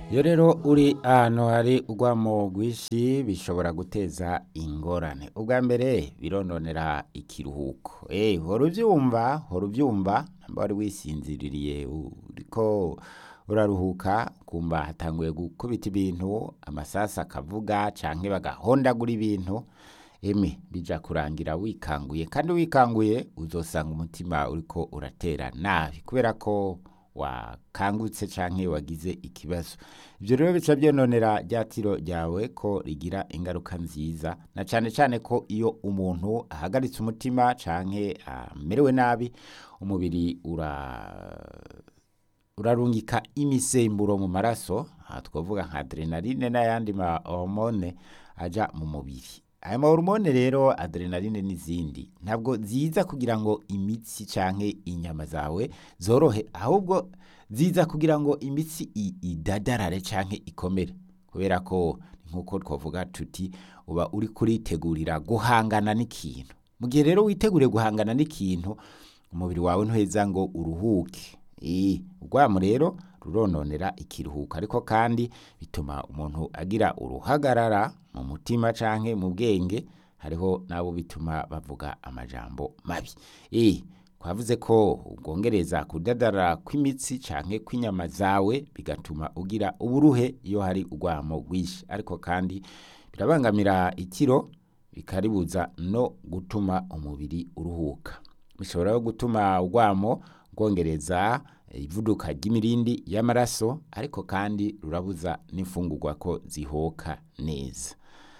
iyo rero uri ahantu hari urwamo rwinshi bishobora guteza ingorane ubwa mbere birononera ikiruhuko eh hora ubyumva hora ubyumva namba wari wisinziririye uriko uraruhuka kumva hatanguye gukubita ibintu amasasa akavuga canke bagahondagura ibintu eme bija kurangira wikanguye kandi wikanguye uzosanga umutima uriko uratera nabi kubera ko wakangutse canke wagize ikibazo ivyo rero bica byononera rya tiro ryawe ko rigira ingaruka nziza na cane cane ko iyo umuntu ahagaritse umutima canke amerewe nabi umubiri ura urarungika imisemburo mu maraso aha twavuga nka adrenaline n'ayandi ma hormone aja mu mubiri aya mahormone rero adrenaline n'izindi ntabwo ziza kugira ngo imitsi canke inyama zawe zorohe ahubwo ziza kugira ngo imitsi i- idadarare canke ikomere kubera ko nkuko twavuga tuti uba uri kuritegurira guhangana n'ikintu mu gihe rero witeguriye guhangana n'ikintu umubiri wawe ntuheza ngo uruhuke Eh, urwamo rero rurononera ikiruhuko ariko kandi bituma umuntu agira uruhagarara mu mutima canke mu bwenge hariho nabo bituma bavuga amajambo mabi eh twavuze ko ubwongereza kudadarara kw'imitsi canke kw'inyama zawe bigatuma ugira uburuhe iyo hari urwamo rwinshi ariko kandi birabangamira ikiro bikaribuza no gutuma umubiri uruhuka bishobora no gutuma urwamo rwongereza ivuduka ry'imirindi y'amaraso ariko kandi rurabuza n'imfungurwa ko zihoka neza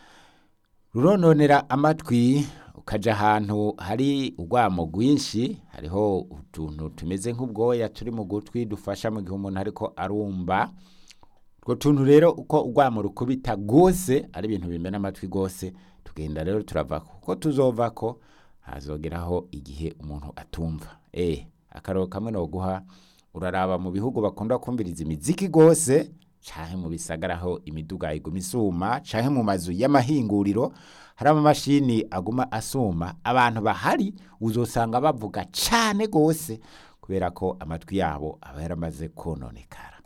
rurononera amatwi ukaja ahantu hari urwamo rwinshi hariho utuntu tumeze nk'ubwoya turi mu gutwi dufasha mu gihe umuntu ariko arumva utwo tuntu rero uko urwamo rukubita rwose ari ibintu bimena amatwi rwose tugenda rero turavako uko tuzovako hazogeraho igihe umuntu atumva eh akararo kamwe noguha uraraba mu bihugu bakunda kumviriza imiziki rwose canke mu bisagara aho imiduga iguma isuma canke mu mazu y'amahinguriro hari amamashini aguma asuma abantu bahari uzosanga bavuga cane rwose kubera ko amatwi yabo aba yaramaze kononekara